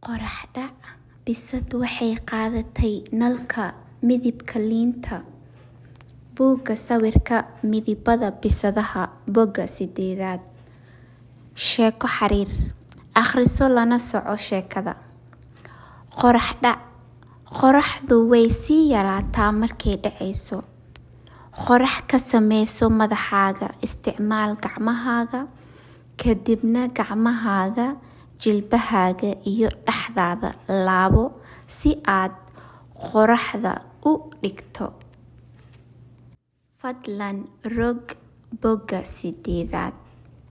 Qorax dhac Bisad waxay qaadatay nalka midabka liinta. Buugga sawirka Midabada bisadaha Bogga sideedad Sheeko xiriir Akhriso lana soco sheekada. Qorax dhac Qorraxdu way sii yaraataa markay dhacayso. Qorax ka samayso madaxaaga. Isticmaal gacmahaaga, ka dibna gacmahaaga, jilbahaaga iyo dhexdaada laabo si aad qorraxda u dhigto. Fadlan rog bogga sideedad.